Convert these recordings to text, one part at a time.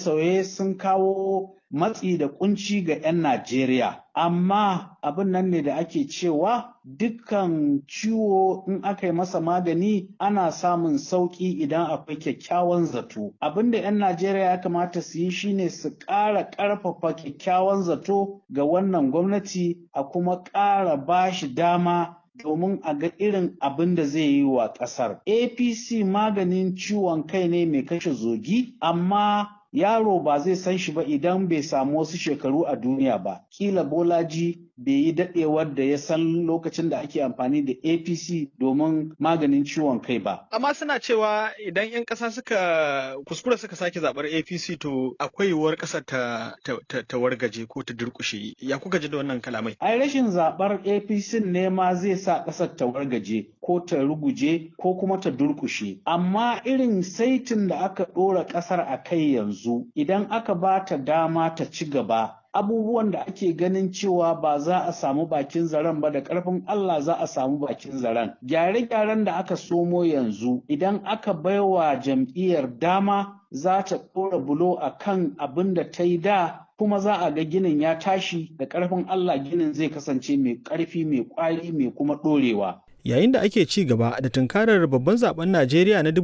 sauye-sauye sun kawo matsi da kunci ga 'yan Najeriya. Amma abin nan ne da ake cewa dukkan ciwo in aka yi masa magani ana samun sauƙi idan akwai kyakkyawan zato. Abin da 'yan Najeriya ya kamata su yi shine su ƙara ƙarfafa kyakkyawan zato ga wannan gwamnati a kuma ƙara ba shi dama domin a ga irin abin da zai yi wa ƙasar. APC maganin ciwon kai ne mai kashe zogi, amma yaro ba zai san shi ba idan bai samu wasu shekaru a duniya ba. Kila Bolaji bai yi daɗewar da ya san lokacin da ake amfani da APC domin maganin ciwon kai ba. Amma suna cewa idan 'yan ƙasa suka kuskura suka sake zaɓar APC to akwai yiwuwar ƙasar ta, ta, ta, ta wargaje ko ta durƙushe. Ya kuka ji da wannan kalamai? Ai rashin zaɓar APC ne ma zai sa ƙasar ta wargaje ko ta ruguje ko kuma ta durƙushe. Amma irin saitin da aka ɗora ƙasar a kai yanzu idan aka ba ta dama ta ci gaba abubuwan da ake ganin cewa ba za a samu bakin zaren ba da ƙarfin Allah za a samu bakin zaren. Gyare-gyaren da aka somo yanzu idan aka baiwa jam'iyyar dama za ta ɗora bulo a kan abin da ta yi da kuma za a ga ginin ya tashi da ƙarfin Allah ginin zai kasance mai ƙarfi mai ƙwari mai kuma ɗorewa. Yayin da ake ci gaba da tunkarar babban zaben Najeriya na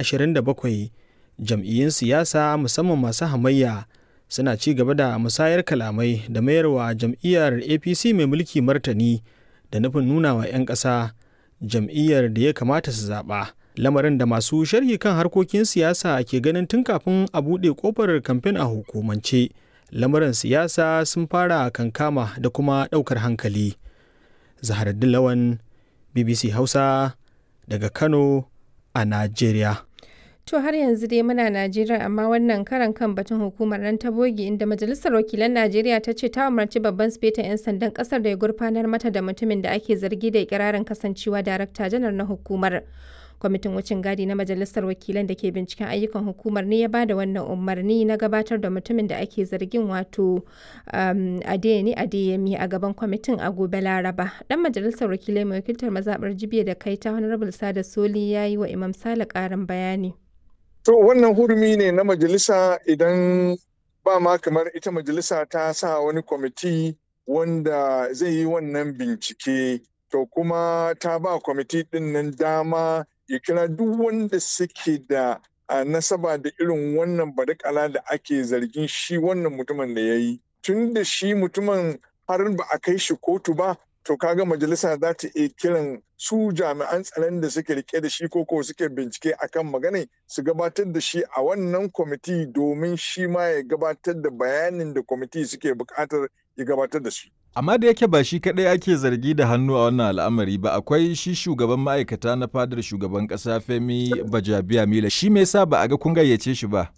2027 jam'iyyun siyasa musamman masu hamayya suna ci gaba da musayar kalamai da mayarwa jam'iyyar apc mai mulki martani da nufin nuna wa 'yan ƙasa jam'iyyar da ya kamata su zaɓa lamarin da masu sharhi kan harkokin siyasa ke ganin tun kafin a buɗe ƙofar kamfen a hukumance lamarin siyasa sun fara kankama da kuma ɗaukar hankali zaharaddin lawan bbc hausa daga kano a najeriya To har yanzu dai muna Najeriya amma wannan karan kan batun hukumar nan ta bogi inda Majalisar Wakilan Najeriya ta ce ta umarci babban sifetan 'yan sandan kasar da ya gurfanar mata da mutumin da ake zargi da ikirarin kasancewa darakta janar na hukumar. Kwamitin wucin gadi na Majalisar Wakilan da ke binciken ayyukan hukumar ne ya ba da wannan umarni na gabatar da mutumin da ake zargin wato um, Adeyemi Adeyemi a gaban kwamitin a gobe Laraba. Dan Majalisar Wakilai mai wakiltar mazaɓar Jibiya da kai ta Honorable Sada Soli ya yi wa Imam Sale ƙarin bayani. To wannan hurumi ne na majalisa idan ba ma kamar ita majalisa ta sa wani kwamiti wanda zai yi wannan bincike to kuma ta ba kwamiti ɗin nan dama ya kira duk wanda suke da nasaba da irin wannan badakala da ake zargin shi wannan mutumin da ya yi. Tun da shi mutumin har ba a kai shi kotu ba to kaga majalisa za ta iya kiran su jami'an tsaron da suke rike da shi ko ko suke bincike akan magana su gabatar da shi a wannan kwamiti domin shi ma ya gabatar da bayanin da kwamiti suke bukatar ya gabatar da shi. Amma da yake ba shi kaɗai ake zargi da hannu a wannan al'amari ba akwai shi shugaban ma'aikata na fadar shugaban ƙasa Femi Bajabiya Mila shi me yasa ba a ga kun gayyace shi ba?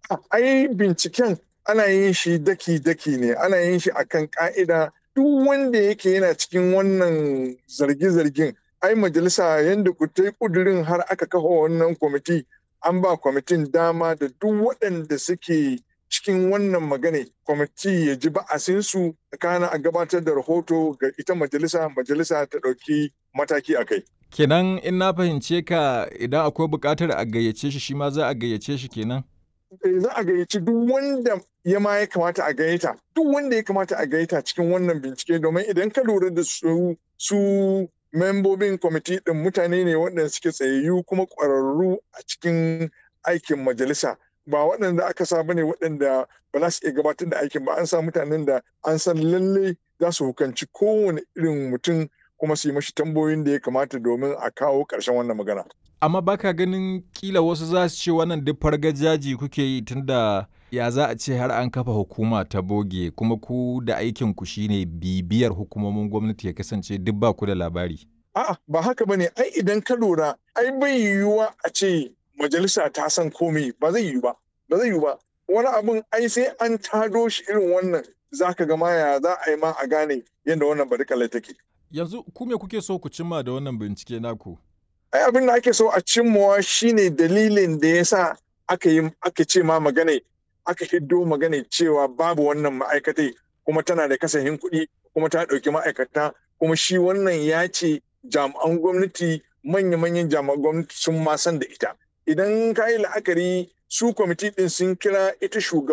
Ai binciken ana yin shi daki-daki ne ana yin shi akan ka'ida duk wanda yake yana cikin wannan zarge-zargen ai majalisa yadda ku ta yi kudurin har aka kafa wannan kwamiti an ba kwamitin dama da duk waɗanda suke cikin wannan magana kwamiti ya ji ba'asinsu kana a gabatar da rahoto ga ita majalisa majalisa ta ɗauki mataki a kai. Kenan in na fahimce ka idan akwai buƙatar a gayyace shi shi ma za a gayyace shi kenan? za a gayyaci duk wanda ya ma ya kamata a gayyata duk wanda ya kamata a gayyata cikin wannan bincike domin idan ka lura da su su membobin kwamiti din mutane ne waɗanda suke tsayayyu kuma ƙwararru a cikin aikin majalisa ba waɗanda aka sa bane waɗanda ba za su iya gabatar da aikin ba an sa mutanen da an san lalle za su hukanci kowane irin mutum kuma su yi mashi tambayoyin da ya kamata domin a kawo ƙarshen wannan magana. amma baka ganin kila wasu za su ce wannan duk fargajaji kuke yi tunda ya za a ce har an kafa hukuma ta boge kuma ku da aikin ku shine bibiyar hukumomin gwamnati ya kasance duk ba ku da labari a'a ba haka bane ai idan ka lura ai bai yiwuwa a ce majalisa ta san komai ba zai yiwu ba ba zai yiwu ba wani abun ai sai an tado shi irin wannan zaka ga ma ya za a yi ma a gane yadda wannan barikala take yanzu ku me kuke so ku cimma da wannan bincike naku ai abin da ake so a cimmawa shine dalilin da ya sa aka yi aka ce ma magana aka hiddo magana cewa babu wannan ma'aikatai kuma tana da kasahin kuɗi kuma ta ɗauki ma'aikata kuma shi wannan ya ce jami'an gwamnati manya-manyan jami'an gwamnati sun ma san da ita idan ka yi la'akari su kwamiti ɗin sun kira ita shugaban